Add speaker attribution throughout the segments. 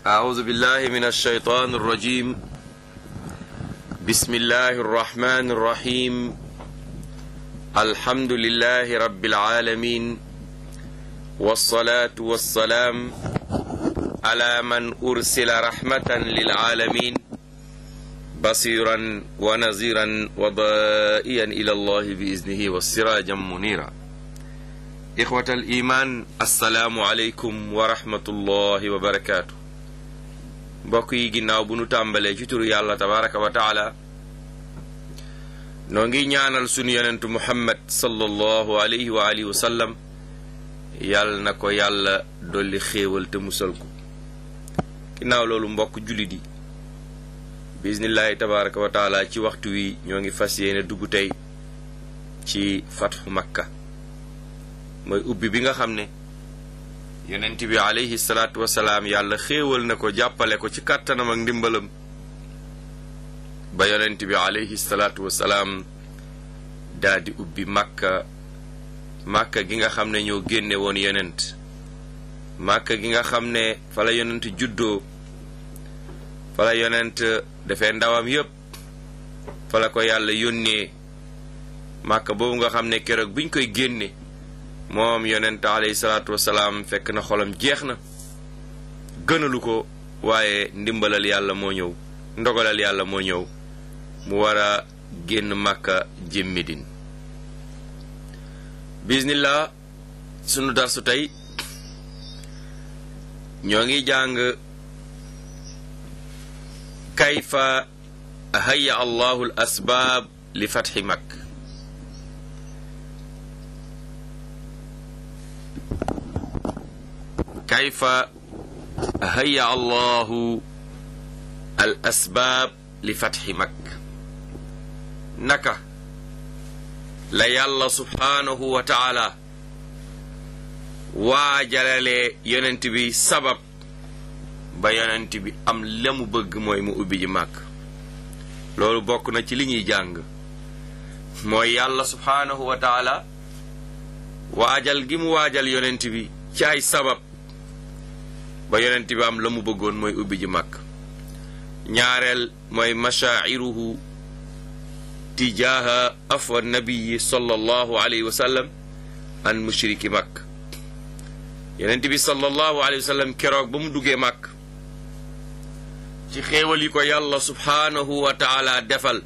Speaker 1: أعوذ بالله من الشيطان الرجيم بسم الله الرحمن الرحيم الحمد لله رب العالمين والصلاة والسلام على من أرسل رحمة للعالمين بصيرا ونذيرا وضائيا إلى الله بإذنه والسراجا منيرا إخوة الإيمان السلام عليكم ورحمة الله وبركاته mbokk yi ginnaaw bu nu tàmbalee ci turu yàlla tabaraka wa taala noo ngi ñaanal sunu yonentu muhammad sallallahu alayhi wa alihi wa sallam yàlla na ko yàlla dolli xéewal te musal ko ginnaaw loolu mbokk jullit yi bismillahi tabaraka wa taala ci waxtu wi ñoo ngi fas yéene dugg tey ci fatxu makka mooy ubbi bi nga xam ne yonent bi alayhi salaatu wasalaam yàlla xéewal na ko jàppale ko ci kàttanam ak ndimbalam ba yonent bi alayhi salaatu wasalaam daldi ubbi màkka màkka gi nga xam ne ñoo génne woon yonent màkka gi nga xam ne fa la yonent juddoo fa la yonent dafee ndawam yépp fa la ko yàlla yónnee màkka boobu nga xam ne keroog biñ koy génne moom yonent alayhi salaatu wasalaam fekk na xolam jeex na gënalu ko waaye ndimbalal yàlla moo ñëw ndogalal yàlla moo ñëw mu war a génn màkka jëm Medine bismillah sunu darsu tey ñoo ngi jàng kayfa hayya allahu al asbaab li fatxi makk kayfa haya allahu al asbaab li fatxi makk naka la yàlla subhaanahu wa taala waajalalee yonent bi sabab ba yonent bi am la mu bëgg mooy mu ubbi ji màkk loolu bokk na ci li ñuy jàng mooy yàlla subhaanahu wa taala waajal gi mu waajal yonent bi ci ay sabab ba yonent bi am la mu bëggoon mooy ubbi ji màkk ñaareel mooy mashaa'iruhu tijaaha afwa nabiyi sallallahu alayhi wa sallam an mushriki màkk yonent bi sallallahu alayhi wa sallam keroog ba mu duggee màkk ci xéewal yi ko yàlla subhaanahu wa taala defal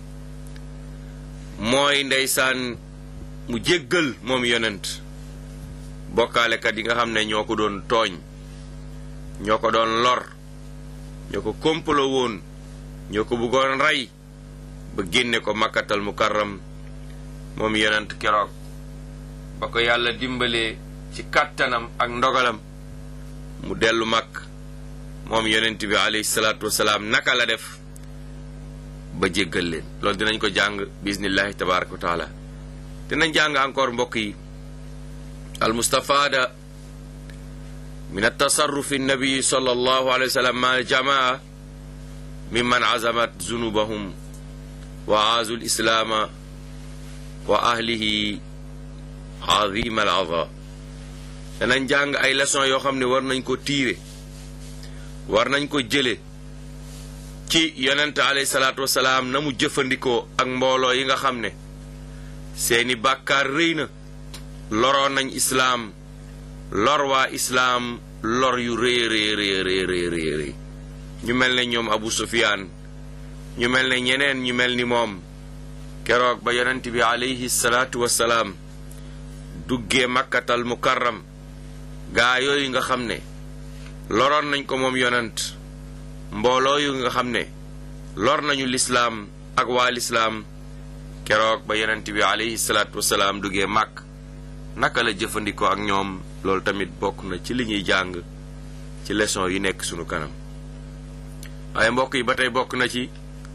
Speaker 1: mooy ndeysaan mu jéggal moom yonent bokkaalekat yi nga xam ne ñoo ko doon tooñ ñoo ko doon lor ñoo ko komplo woon ñoo ko bëggoon rey ba génne ko makkatal mukarram moom yonent keroog ba ko yàlla dimbalee ci kàttanam ak ndogalam mu dellu màkk moom yonent bi alayhi salaatu wasalaam naka la def ba jéggal leen loolu dinañ ko jàng bismillahi tabaraka wa taala dinañ jàng encore mbokk yi al mustafaada min altasarrufi annabiyi sallallahu alayhi wa sallam ma aljamaa mimman azamat zunubahum wa aazu lislaama wa ahlihi azima al aza danañ jàng ay leçon yoo xam ne war nañ ko tiire war nañ ko jële ci yonent alayhi salaatu wasalaam na mu jëfandikoo ak mbooloo yi nga xam ne seeni bàkkaar rëy na loroon nañ islaam lor waa islaam lor yu rëy rëy rëy rëy rëy ñu mel ne ñoom Abu Sufyaan ñu mel ne ñeneen ñu mel ni moom keroog ba yonent bi alayhi salaatu wasalaam duggee makkatal mukarram gaa yooyu nga xam ne loroon nañ ko moom yonent mbooloo yu nga xam ne lor nañu lislaam ak waa lislaam keroog ba yonent bi alayhi salaatu wasalaam duggee màkk naka la jëfandikoo ak ñoom loolu tamit bokk na ci li ñuy jàng ci leçon yi nekk sunu kanam waaye mbokk yi ba tey bokk na ci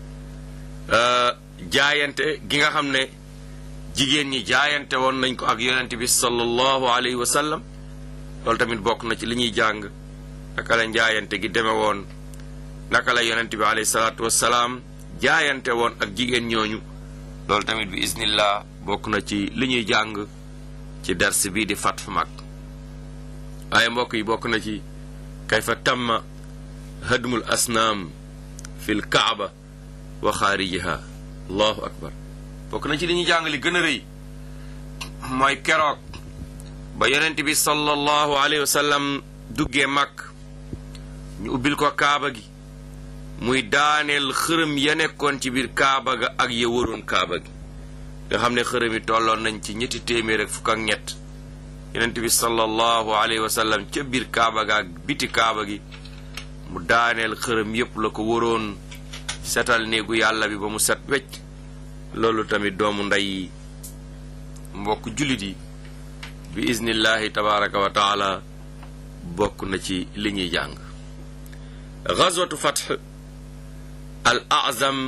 Speaker 1: jaayante gi nga xam ne jigéen ñi jaayante woon nañ ko ak yonent bi sallallahu alayhi wa sallam loolu tamit bokk na ci li ñuy jàng naka la jaayante gi deme woon naka la yonent bi alayhi salaatu wassalaam jaayante woon ak jigéen ñooñu loolu tamit bi isnillah bokk na ci li ñuy jàng ci dars bii di fatfu mag waaye mbokk yi bokk na ci kayfa tamma hadmul asnaam fil kaaba wa xaarijiha allahu akbar bokk na ci li ñu jàng li gën a rëy mooy keroog ba yonent bi sallallahu alayhi wa sallam duggee mag ñu ubbil ko kaaba gi muy daaneel xërëm ya nekkoon ci biir kaaba ga ak ya waroon kaaba gi nga xam ne xërëm yi tolloon nañ ci ñetti téeméer ak fukk ak ñett yonent bi sallallahu alayhi wa sallam ca biir kaaba ga ak biti kaaba gi mu daaneel xërëm yépp la ko waroon setal néegu yàlla bi ba mu set wecc loolu tamit doomu ndey mbokk jullit yi bi iznillahi tabaraka wa taala bokk na ci li ñuy jàng gazwatu fatx al azam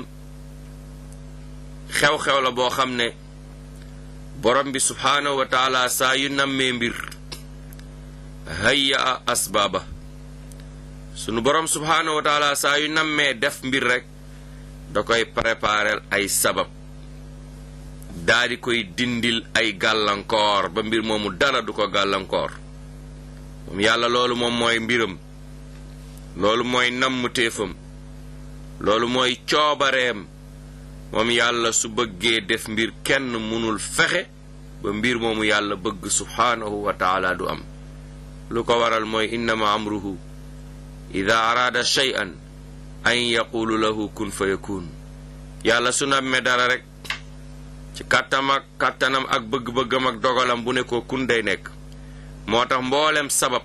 Speaker 1: xew-xew la boo xam ne borom bi subhaanahu wa taala saa yu nammee mbir hayya a asbaaba sunu borom subhaanahu wa taala saa yu nammee def mbir rek da koy préparel ay sabab daa di koy dindil ay gàllankoor ba mbir moomu dara du ko gàllankoor moom yàlla loolu moom mooy mbiram loolu mooy namm téefam loolu mooy coobareem moom yàlla su bëggee def mbir kenn mënul fexe ba mbir moomu yàlla bëgg subhaanahu wa taala du am lu ko waral mooy innama amruhu ida araada shay'an an yaqulu lahu kun fa yakun yàlla su nammee dara rek ci kàttam ak kàttanam ak bëgg-bëggam ak dogalam bu ne ko kun day nekk moo tax mboolem sabab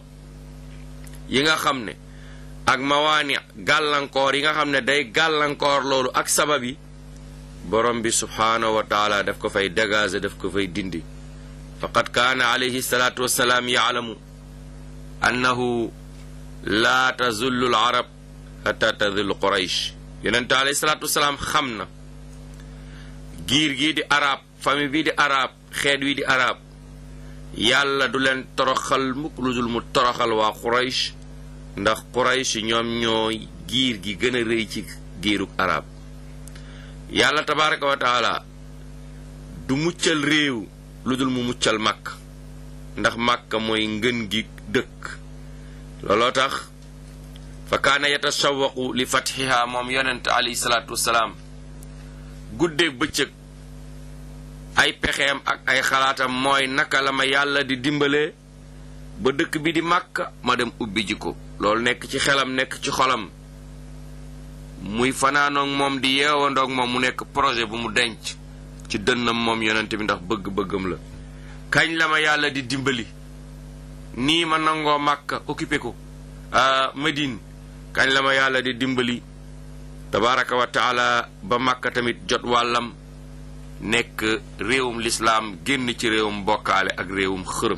Speaker 1: yi nga xam ne ak mawaani gàllankoor yi nga xam ne day gàllankoor loolu ak sabab yi borom bi subhaanahu wa taala daf ko fay dégager daf ko fay dindi faqad kaana alayhi salaatu wassalaam yaalamu annahu laa tazullu al arab xata tazullu quraysh yonente alayhi salaatu wassalaam xam na giir gii di arab famille bii di arab xeet wi di arab yàlla du leen toroxal mukk lu dul mu toroxal waa quraysh ndax quraysh ñoom ñooy giir gi gën a rëy ci giirug arab yàlla tabaraka wa taala du muccal réew lu dul mu muccal màkk ndax màkk mooy ngën gi dëkk looloo tax fa kaana yatashawaqu li fatxiha moom yonent alayhi salaatu wassalaam guddeeg bëccëg ay pexeem ak ay xalaatam mooy naka la ma yàlla di dimbalee ba dëkk bi di màkk ma dem ubbi ji ko loolu nekk ci xelam nekk ci xolam muy fanaanoog moom di yeewandoog moom mu nekk projet bu mu denc ci dënnam moom yonent bi ndax bëgg-bëggam la kañ la ma yàlla di dimbali nii ma nangoo màkka occupé ko Medine kañ la ma yàlla di dimbali tabaraka wa taala ba màkka tamit jot wàllam nekk réewum lislaam génn ci réewum bokkaale ak réewum xërëm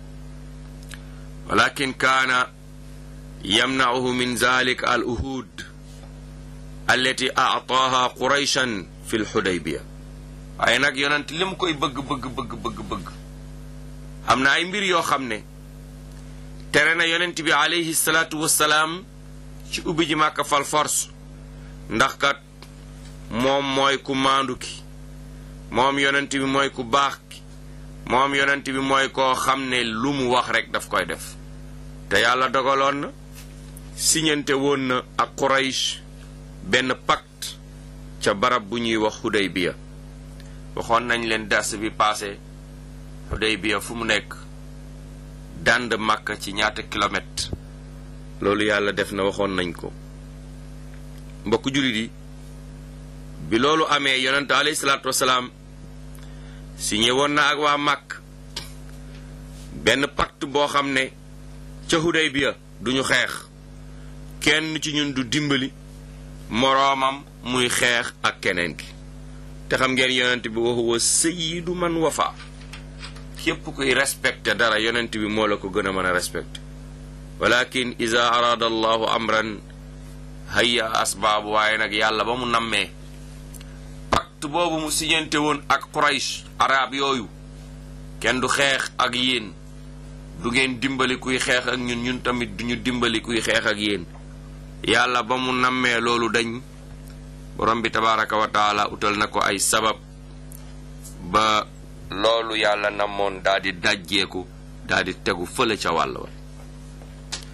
Speaker 1: walakin kaana yamna'uhu min zalik al uhud allati aataaha qurayshan fi lxudaybiya waaye nag yonent li mu koy bëgg bëgg bëgg bëgg bëgg am na ay mbir yoo xam ne tere na yonent bi alayhi salaatu wassalaam ci ubbi ji màkka fal force ndax kat moom mooy ku maandu ki moom yonent bi mooy ku baax ki moom yonent bi mooy koo xam ne lu mu wax rekk daf koy def te yàlla dogaloon na siñante woon na ak Quraysh benn pacte ca barab bu ñuy wax Hudaybiya waxoon nañ leen dars bi passé Hudaybiya fu mu nekk dànd Makka ci ñaata kilomètre loolu yàlla def na waxoon nañ ko mbokk jullit yi bi loolu amee yonente alayhi salaatu wasalaam signé woon na ak waa Makk benn pacte boo xam ne ca Hudaybiya duñu xeex kenn ci ñun du dimbali moroomam muy xeex ak keneen ki te xam ngeen yonent bi wa huwa sayyidu man wafa képp kuy respecté dara yonent bi moo la ko gën a mën a respecté walakin ida araada allahu amran hayya asbaabu waaye nag yàlla ba mu nammee pacte boobu mu siñante woon ak Quraysh arab yooyu kenn du xeex ak yéen du ngeen dimbali kuy xeex ak ñun ñun tamit duñu dimbali kuy xeex ak yéen yàlla ba mu nammee loolu dañ borom bi tabaraka wa taala utal na ko ay sabab ba loolu yàlla namoon daal di dajjeeku daal di tegu fële ca wàll wa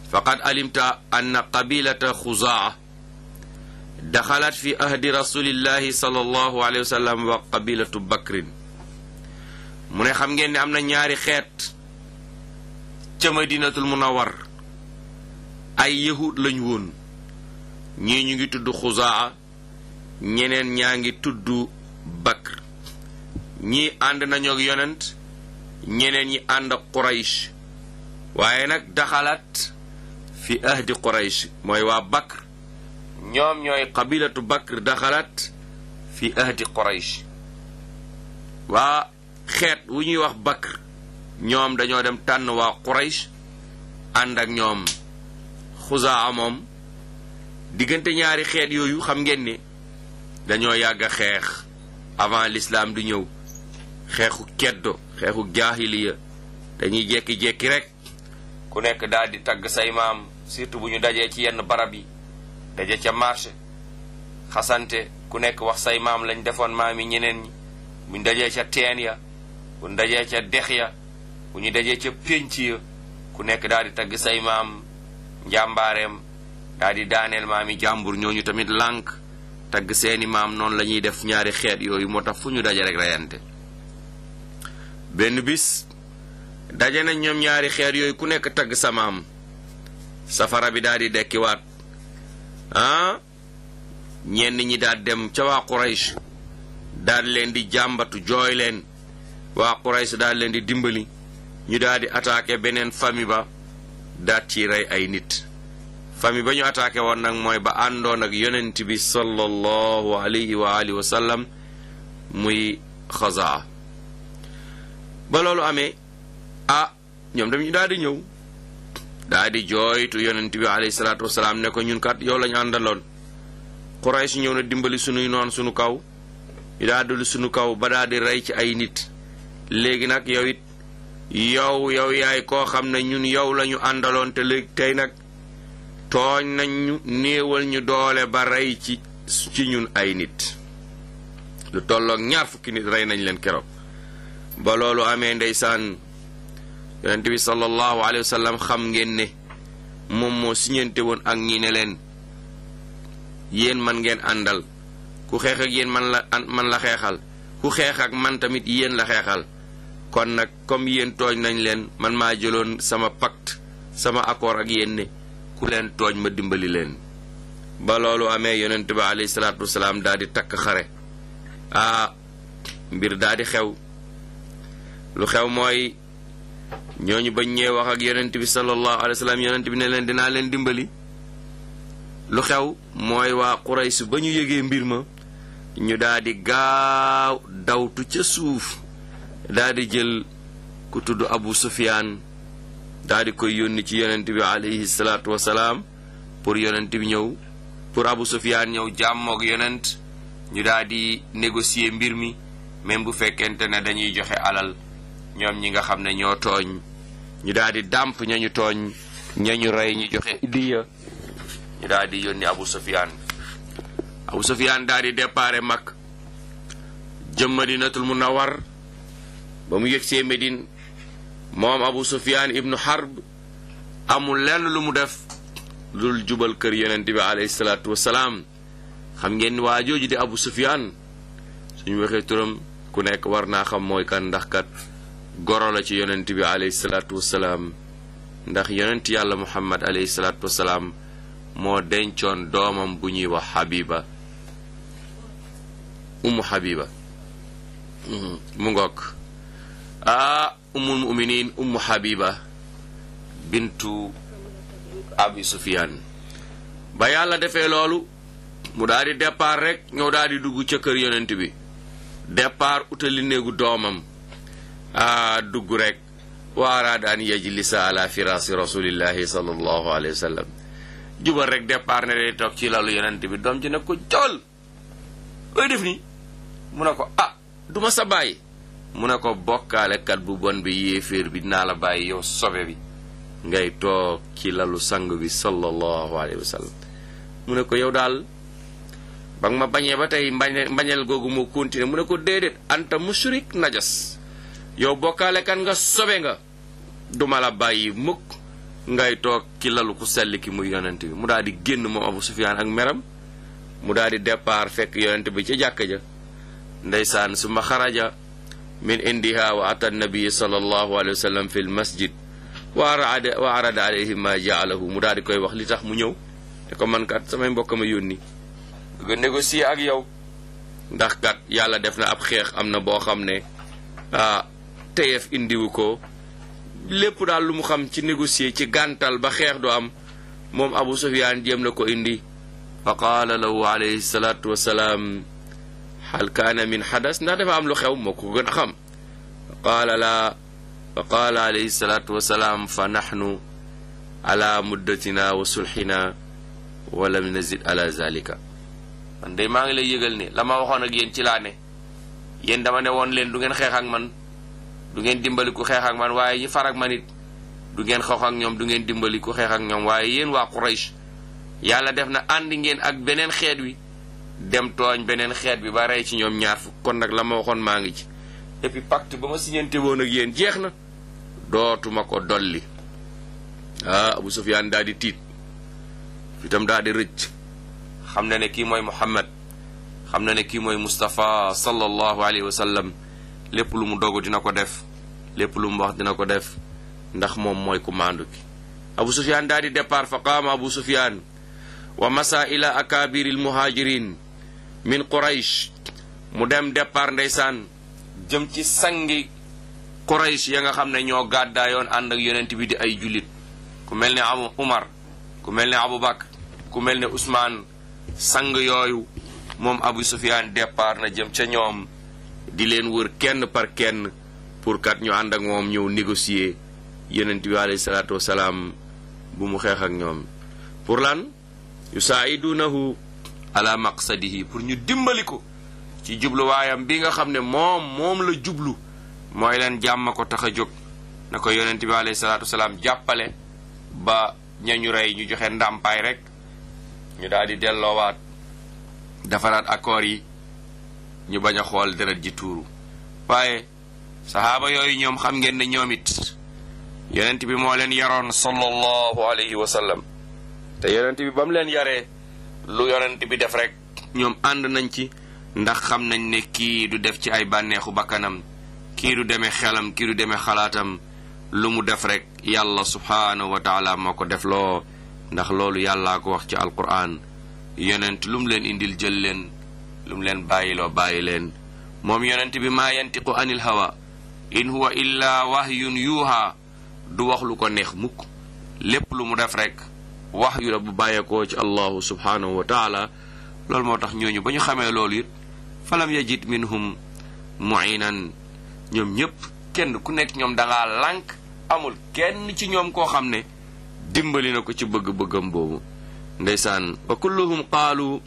Speaker 1: faqad alimta anna qabilata xuzaa daxalat fi ahdi rasulillahi sallallahu alayhi wa sallam wa qabilatu bakrin mu ne xam ngeen ne am na ñaari xeet ca madinatul munawar ay yahud lañ woon ñii ñu ngi tudd xuzaa ñeneen ñaa ngi tudd bakr ñii ànd nañu ak yonent ñeneen ñi ànd ak quraysh waaye nag daxalat fi ahdi quraysh mooy waa bakr ñoom ñooy qabilatu bakr daxalat fi ahdi quraysh waa xeet wu ñuy wax bakr ñoom dañoo dem tànn waa quraysh ànd ak ñoom xuzaa moom diggante ñaari xeet yooyu xam ngeen ne dañoo yàgg a xeex avant l'islam du ñëw xeexu keddo xeexu jaahiliya dañuy jekki-jekki rek ku nekk daal di tagg say maam surtout bu ñu dajee ci yenn barab yi daje ca marché xasante ku nekk wax say maam lañ defoon maam yi ñeneen ñi bu ñu dajee ca teen ya bu ñu dajee ca dex ya bu ñu dajee ca pénc ya ku nekk daal di tagg say maam njàmbaareem daal di daaneel maam yi jàmbur ñooñu tamit lànk tagg seeni maam noonu la ñuy def ñaari xeet yooyu moo tax fu ñu daje rek reyante benn bis daje nañ ñoom ñaari xeet yooyu ku nekk tagg sa maam safara bi daal di dekkiwaat ah ñenn ñi daal dem ca waa Quraysh daal leen di jàmbatu jooy leen waa Quraysh daal leen di dimbali ñu daal di attaqué beneen famille ba daat ci rey ay nit famille ba ñu attaqué woon nag mooy ba àndoon ak yonent bi sallallahu alayhi wa alihi wa sallam muy xazaa ba loolu amee ah ñoom dem ñu daal di ñëw daal di jooytu yonent bi alayhi salaatu wasalaam ne ko ñun kat yow lañu àndaloon Quraysh ñëw na dimbali sunuy noon sunu kaw ñu daal di sunu kaw ba daal di rey ci ay nit léegi nag yow it yow yow yaay koo xam ne ñun yow lañu àndaloon te léegi tey nag tooñ nañ ñu néewal ñu doole ba rey ci ci ñun ay nit lu tolloog ñaar fukki nit rey nañ leen keroog ba loolu amee ndeysaan yonent bi sallallahu alayhi wa sallam xam ngeen ne moom moo siñante woon ak ñi ne leen yéen man ngeen àndal ku xeex ak yéen man la man la xeexal ku xeex ak man tamit yéen la xeexal kon nag comme yéen tooñ nañ leen man maa jëloon sama pacte sama accord ak yéen ne ku leen tooñ ma dimbali leen ba loolu amee yonent bi alayhi salaatu wasalaam daal di takk xare ah mbir daal di xew lu xew mooy ñooñu bañ ñee wax ak yonent bi sallallahu alayhi wa sallam yonent bi ne leen dinaa leen dimbali lu xew mooy waa Quraysh ba ñu yëgee mbir ma ñu daal di gaaw dawtu ca suuf daal di jël ku tudd Abu Sufyaan daal di koy yónni ci yonent bi alayhi salaatu wasalaam pour yonent bi ñëw pour Abu Sufyaan ñëw jàmmoog yonent ñu daal di négocier mbir mi même bu fekkente ne dañuy joxe alal ñoom ñi nga xam ne ñoo tooñ ñu daal di dàmp ñañu tooñ ñañu rey ñu joxe diya ñu daal di yónni Abu Sufyaan Abu Sufyaan daal di déparé mag jëm Madinatul Munawwar ba mu yëg see Médine moom Abu Sufyaan ibnu Harb amul lenn lu mu def lul jubal kër yonent bi alayhi salaatu wasalaam xam ngeen ni waa jooju di Abu Sufyaan suñu waxee turam ku nekk war naa xam mooy kan ndax kat goro la ci yonent bi alayhi salaatu wasalaam ndax yonent yàlla Muhammad alayhi salaatu wasalaam moo dencoon doomam bu ñuy wax Habiba ummu Habiba mu ngoog ah ummul muminin ummu Habiba bintu Abi Sufyaan ba yàlla defee loolu mu daal di départ rek ñëw daal di dugg ca kër yonent bi départ utali néegu doomam a dugg rek wa araada an yajlisa ala firaasi rasulillahi sallallahu alayhi wa sallam jubal rek départ ne day toog ci lalu yonent bi doom ji ne ko jol looy def ni mu ne ko ah duma sa bàyyi mu ne ko bokkaalekat bu bon bi yéeféer bi dinaa la bàyyi yow sobe bi ngay toog ci lalu sang bi sallallahu alayhi wa sallam mu ne ko yow daal ba nga ma bañee ba tey mbañe mbañeel googu moo continué mu ne ko déedéet anta mushrik najas yow bokkaale kan nga sobe nga duma la bàyyi mukk ngay toog ki lalu ku sell ki muy yonent bi mu daal di génn moom Abu Sufyaan ak meram mu daal di départ fekk yonent bi ca jàkka ja ndeysaan suma xaraja min indiha wa ata nabiyi sallallahu alayhi wa sallam fi l masjid wa arada wa arada alayhi ma jaalahu mu daal di koy wax li tax mu ñëw te ko man kat samay mbokk ma yónni nga négocier ak yow ndax kat yàlla def na ab xeex am na boo xam ne ah teyef indiwu ko lépp daal lu mu xam ci négocier ci gàntal ba xeex du am moom Abu Sufyaan jéem na ko indi fa qaala lahu alayhi salaatu wasalaam hal kaana min xadas ndax dafa am lu xew moo ko gën a xam fa qaala laa fa qaala alayhi salaatu wasalaam fa naxnu ala muddatina wa sulxina wa lam nazid ala zalika man de maa ngi lay yëgal ne la ma waxoon ak yéen ci laa ne yéen dama ne woon leen du ngeen xeex ak man du ngeen dimbali ku xeex ak man waaye ñi far ak man it du ngeen xeex ak ñoom du ngeen dimbali ku xeex ak ñoom waaye yéen waa Quraysh yàlla def na àndi ngeen ak beneen xeet wi dem tooñ beneen xeet bi ba rey ci ñoom ñaar fukk kon nag la ma waxoon maa ngi ci et puis pacte ba ma siñante woon ak yéen jeex na dootuma ko dolli ah Abu Sufyaan daal di tiit fitam daal di rëcc xam na ne kii mooy Muhammad xam na ne kii mooy Mustafa sallallahu alayhi wa sallam lépp lu mu dogu dina ko def lépp lu mu wax dina ko def ndax moom mooy ku maandu ki Abu Sufyaan daal di départ fa qaama Abu Sufyaan wa masa ila akabiril muhajirin min Quraysh mu dem départ ndeysaan jëm ci sangi Quraysh ya nga xam ne ñoo gàddaayoon ànd ak yonent bi di ay jullit ku mel ne Abu Umar ku mel ne Abu Bakr ku mel ne Usmaan sang yooyu moom Abu Sufyaan départ na jëm ca ñoom di leen wër kenn par kenn pour kat ñu ànd ak moom ñëw négocier yonent bi alayhi salaatu wasalaam bu mu xeex ak ñoom pour lan yusaa'idunahu ala maqsadihi pour ñu dimbali ko ci jubluwaayam bi nga xam ne moom moom la jublu mooy leen jàmm ko tax a jóg na ko yonent bi alayhi salaatu wasalaam jàppale ba ñañu rey ñu joxe ndàmpaay rek ñu daal di delloowaat defaraat accords yi ñu bañ a xool deret ji tuuru waaye saxaaba yooyu ñoom xam ngeen ne ñoom it yonent bi moo leen yaroon sallallahu alayhi wa sallam te yonent bi ba mu leen yaree lu yonent bi def rek ñoom ànd nañ ci ndax xam nañ ne kii du def ci ay bànneexu bakkanam kii du demee xelam kii du demee xalaatam lu mu def rek yàlla subhaanahu wa taala moo ko def loo ndax loolu yàllaa ko wax ci alquran yonent lu mu leen indil jël leen lu mu leen bàyyiloo bàyyi leen moom yonent bi maa yantiqu anil hawa in huwa illa wahyun yuuha du wax lu ko neex mukk lépp lu mu def rek wax yu la bu bàyyeekoo ci allahu subhaanahu wa taala loolu moo tax ñooñu ba ñu xamee loolu it falam yajid minhum muinan ñoom ñépp kenn ku nekk ñoom dangaa lànk amul kenn ci ñoom koo xam ne dimbali na ko ci bëgg-bëggam boobu ndeysaan wa kulluhum qaalu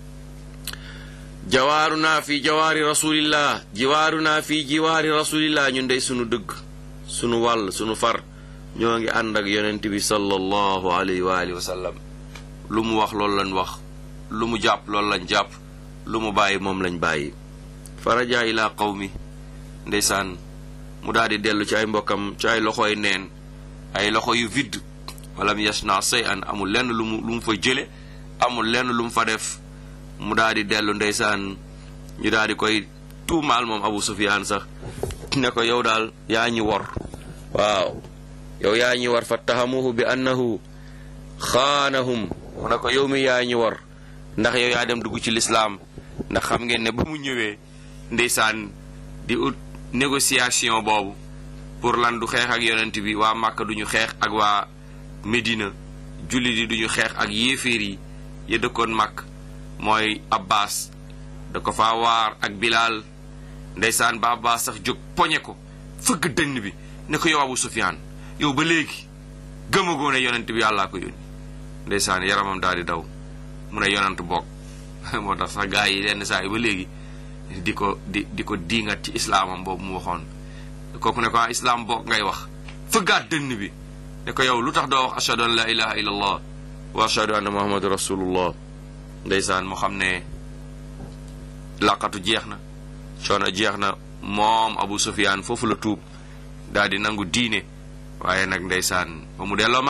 Speaker 1: jawaaruna fi jawaari rasulillah jiwaaruna fi jiwaari rasulillah ñun dey sunu dëgg sunu wàll sunu far ñoo ngi ànd ak yonent bi sallallahu alayhi wa alihi wa sallam lu mu wax loolu lañ wax lu mu jàpp loolu lañ jàpp lu mu bàyyi moom lañ bàyyi faraja ila qawmi ndeysaan mu daal di dellu ci ay mbokkam ci ay loxoy neen ay loxo yu vide walam yasna say an amul lenn lu mu lu mu fa jële amul lenn lu mu fa def mu daal di dellu ndeysaan ñu daal di koy tuumaal moom Abu Sufyaan sax ne ko yow daal yaa ñi wor waaw yow yaa ñi war fattahamuhu bi annahu xaanahum mu ne ko yow mi yaa ñi war ndax yow yaa dem dugg ci lislaam ndax xam ngeen ne ba mu ñëwee ndeysaan di ut négociation boobu pour lan du xeex ak yonent bi waa Màkka duñu xeex ak waa Medina jullit yi duñu xeex ak yéeféer yi ya dëkkoon Màkk mooy Abbas da ko fa waar ak Bilaal ndeysaan ba Abbas sax jóg poñe ko fëgg dënn bi ne ko yow Abu Sufyaan yow ba léegi gëmagoo ne yonent bi yàllaa ko yónni ndeysaan yaramam daal di daw mu ne yonent bokk moo tax sax gaa yi lenn saa yi ba léegi di ko di di ko diingat ci islaamam boobu mu waxoon kooku ne ko ah islaam bokk ngay wax fëggaat dënn bi ne ko yow lu tax doo wax ashhadu an la ilaha illa allah wa ashhadu anna muhammadu rasulullah ndeysaan moo xam ne laqatu jeex na coono jeex na moom Abu Sufyaan foofu la tuub daal di nangu diine waaye nag ndeysaan ba mu delloo màkk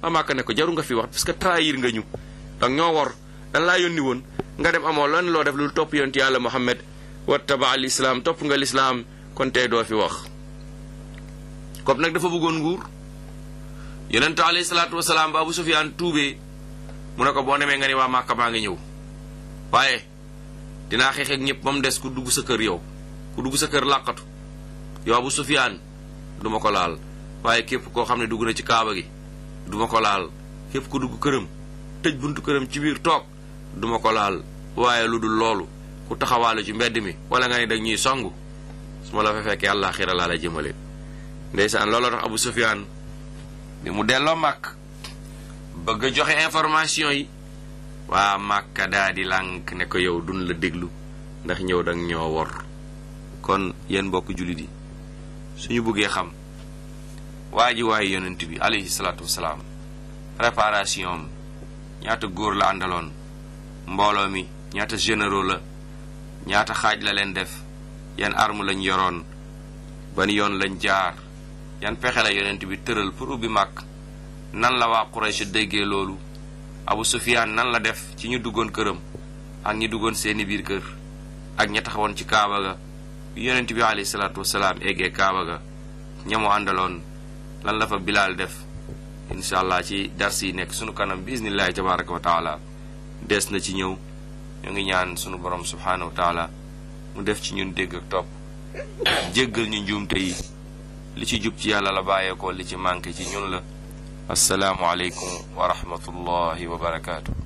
Speaker 1: waa Màkka ne ko jaru nga fi wax parce que trahir nga ñu donc ñoo wor dan laa yónni woon nga dem amoo lan loo def lu topp yonent yàlla Muhammad wattaba al islaam topp nga lislaam kon tey doo fi wax comme nag dafa bëggoon nguur yonent alayhi salaatu wasalaam ba Abu Sufyaan tuubee mu ne ko boo demee nga ni waa Màkka maa ngi ñëw waaye dinaa xeex ak ñëpp ba mu des ku dugg sa kër yow ku dugg sa kër làqatu yow Abu Sufyaan duma ko laal waaye képp koo xam ne dugg na ci kaaba gi duma ko laal képp ku dugg këram tëj buntu këram ci biir toog duma ko laal waaye lu dul loolu ku taxawaale ci mbedd mi wala nga ne dag ñuy songu su ma la fa fekkee àllaaxira laa la jëmale ndeysaan looloo tax Abu Sufyaan bi mu delloo màkk bëgg a joxe information yi waa màkka daa di lànk ne ko yow dun la déglu ndax ñëw dang ñoo wor kon yéen mbokk jullit yi suñu bëggee xam waa ji waaye yonent bi alayhi salaatu wasalaam préparation am ñaata góor la àndaloon mbooloo mi ñaata généraux la ñaata xaaj la leen def yan arme lañ yoroon ban yoon lañ jaar yan pexe la yonent bi tëral pour ubbi màkk nan la waa Quraysh déggee loolu Abu Sufyaan nan la def ci ñu duggoon këram ak ñi duggoon seeni biir kër ak ña taxawoon ci kaaba ga yonent bi alayhi salaatu wasalaam eggee kaaba ga ñamu àndaloon lan la fa bilaal def incha allah ci dars yi nekk sunu kanam bi isnillahi tabaraka wa taala des na ci ñëw ñu ngi ñaan sunu borom subhaanahu wa taala mu def ci ñun dégg ak topp jéggal ñu njuumte yi li ci jub ci yàlla la bàyyeekoo li ci manqué ci ñun la assalaamu aleykum wa rahmatullahi wa barakaatu